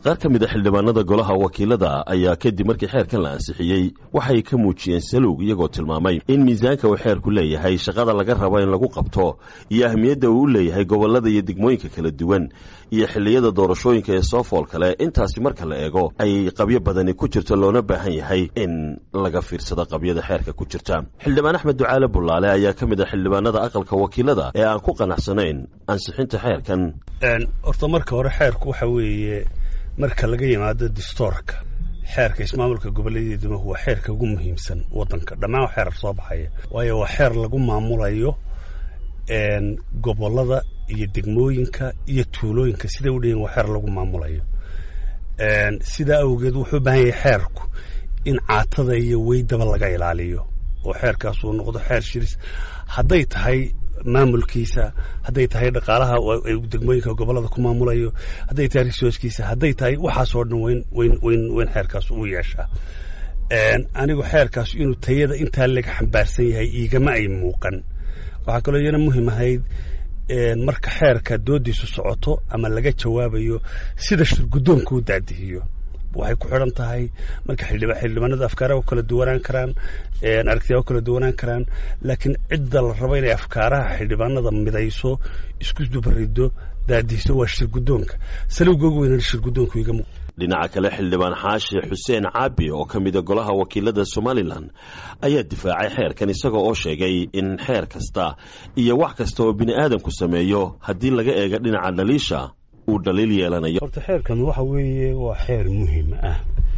qaar ka mid a xildhibaanada golaha wakiilada ayaa kadib markii xeerkan la ansixiyey waxay ka muujiyeen salowg iyagoo tilmaamay in miisaanka uu xeerku leeyahay shaqada laga rabo in lagu qabto iyo ahmiyadda uu u leeyahay gobollada iyo degmooyinka kala duwan iyo xilliyada doorashooyinka ee soo fool kale intaasi marka la eego ay qabyo badani ku jirto loona baahan yahay in laga fiirsado qabyada xeerka ku jirta xildhibaan axmed ducaale bullaale ayaa ka mid ah xildhibaanada aqalka wakiilada ee aan ku qanacsanayn ansixinta xeerkan horta marka hore xeerku waxa weeye marka laga yimaado distoorka xeerka ismaamulka goboleedyada degmahu waa xeerka ugu muhiimsan wadanka dhammaan xeer soo baxaya waayo waa xeer lagu maamulayo gobolada iyo degmooyinka iyo tuulooyinka siday u dhayin waa xeer lagu maamulayo sidaa awgeed wuxuu u baahan yahay xeerku in caatada iyo weydaba laga ilaaliyo oo xeerkaas uu noqdo xeer shiris hadday tahay maamulkiisa hadday tahay dhaqaalaha degmooyinka gobolada ku maamulayo hadday tahay resourcekiisa hadday tahay waxaasoo dhan weyn weyn weyn weyn xeerkaas uu yeeshaa anigu xeerkaas inuu tayada intaa laga xambaarsan yahay iigama ay muuqan waxaa kaloo iyana muhiim ahayd marka xeerka doodiisu socoto ama laga jawaabayo sida shirguddoonka u daadihiyo waxay ku xidhan tahay marka xildhibaanada afkaaraha u kala duwanaan karaan aragtiyaa u kala duwanaan karaan laakiin cidda la rabo inay afkaaraha xildhibaanada midayso isku dubarido daadihiso waa shirguddoonka salowga ugu weynana shirguddoonku iga muuq dhinaca kale xildhibaan xaashi xuseen caabi oo ka mida golaha wakiilada somalilan ayaa difaacay xeerkan isagoo oo sheegay in xeer kasta iyo wax kasta oo bini aadamku sameeyo haddii laga eego dhinaca dhaliisha uu dhaliil yeelanayo horta xeerkan waxa weeye waa xeer muhiim ah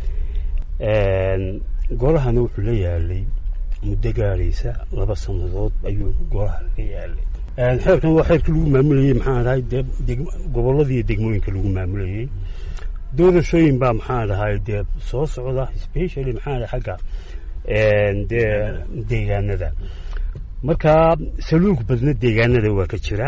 golahana wuxuu la yaalay muddo gaadhaysa laba sannadood ayuu golaha la yaalay xeerkan waa xeerkii lagu maamulayey maxaa dhahay dee gobolladii degmooyinka lagu maamulayey doorashooyin baa maxaa dhahay dee soo socda specially maxaa dhahay xagga dee deegaanada marka saluug badna deegaanada waa ka jiraa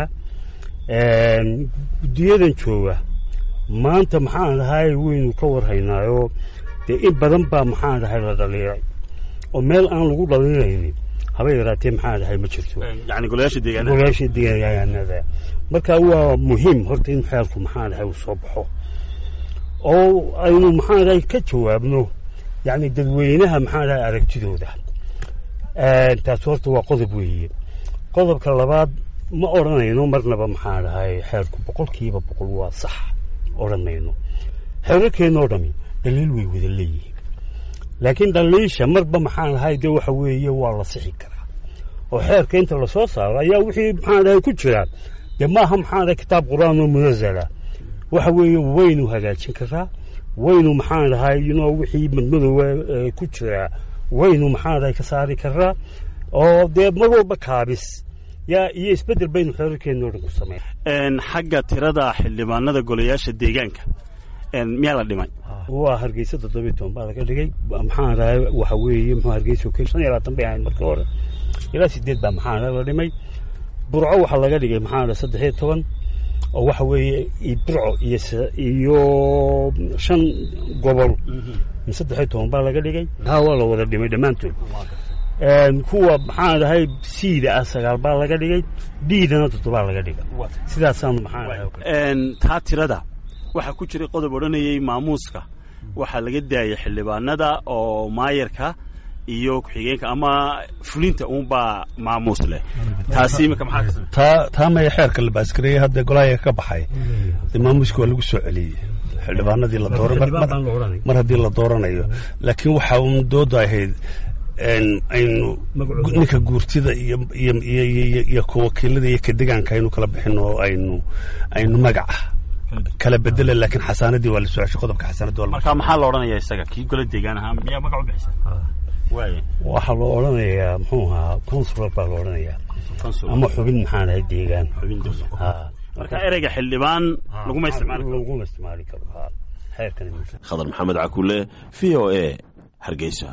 guddiyadan jooga maanta maxaan dhahay waynu ka warhaynaayo dee in badan baa maxaan dhahay la dhaliilay oo meel aan lagu dhaliilaynin haba yaraatee maxaa dhahay ma jirto yani golayaasha deegaanada golayaasha deegaanada marka waa muhiim horta in xeerku maxaa dhahay uu soo baxo oo aynu maxaa dhahay ka jawaabno yacni dadweynaha maxaa dhahay aragtidooda taas horta waa qodob weeye qodobka labaad ma odhanayno marnaba maxaa dhahay xeerku boqolkiiba boqol waa sax odhan mayno xeerarkeennoo dhami dhaliil way wada leeyihiin laakiin dhaliisha marba maxaa dhahay dee waxa weeye waa la sixi karaa oo xeerka inta lasoo saaro ayaa wixii maxaa dhahay ku jira dee maaha maxaa dhahay kitaab qur-aan oo munazala waxa weeye waynu hagaajin karaa waynu maxaa dhahay inoo wixii madmadoowa ku jira waynu maxaa dhahay ka saari karaa oo dee mar walba kaabis yaa iyo isbeddel baynu xeerarkeennoo dhan ku sameyn xagga tirada xildhibaanada golayaasha deegaanka miyaa la dhimay waa hargeysa toddobiyi toban baa laga dhigay maxaa dhahay waxa weeye muxuu hargeysa o shan iyo labaatan bay ahayd markii hore ilaa sideed baa maxaa dhahay la dhimay burco waxaa laga dhigay maxaa dhahay saddex iyo toban oo waxa weeye burco iyo iyo shan gobol saddex iyo toban baa laga dhigay haa waa la wada dhimay dhammaantood kuwa maxaa dhahay siida ah sagaal baa laga dhigay dhiidana toddobaa laga dhigay sidaasaanu maxaa dhahay taa tirada waxaa ku jiray qodob odhanayay maamuuska waxaa laga daayay xildhibaanada oo maayarka iyo ku-xigeenka ama fulinta uunbaa maamuus leh taasi imika maxaa taa taa maya xeerka la baaskareeyey hadda golahaya ka baxay de maamuuska waa lagu soo celiyey xildhibaanadii la dooran mar haddii la dooranayo laakiin waxa uun dooda ahayd aynu ninka guurtida iyo iyo iyo iyo ka wakiilada iyo ka degaanka aynu kala bixin oo aynu aynu magaca kala bedela laakiin xasaanadii waa la soo ceshay qodobka xasaanadii waa marka maxaa la odhanayaa isaga kii gola deegaan ahaa miyaa magac u bixisa waxaa loo odhanayaa muxuu ahaa consular baa loo odhanayaa ama xubin maxaa dhahay deegaan marka ereyga xildhibaan laguma isticmaali karo laguma isticmaali karo xeerkan khadar maxamed cakule v o a hargeysa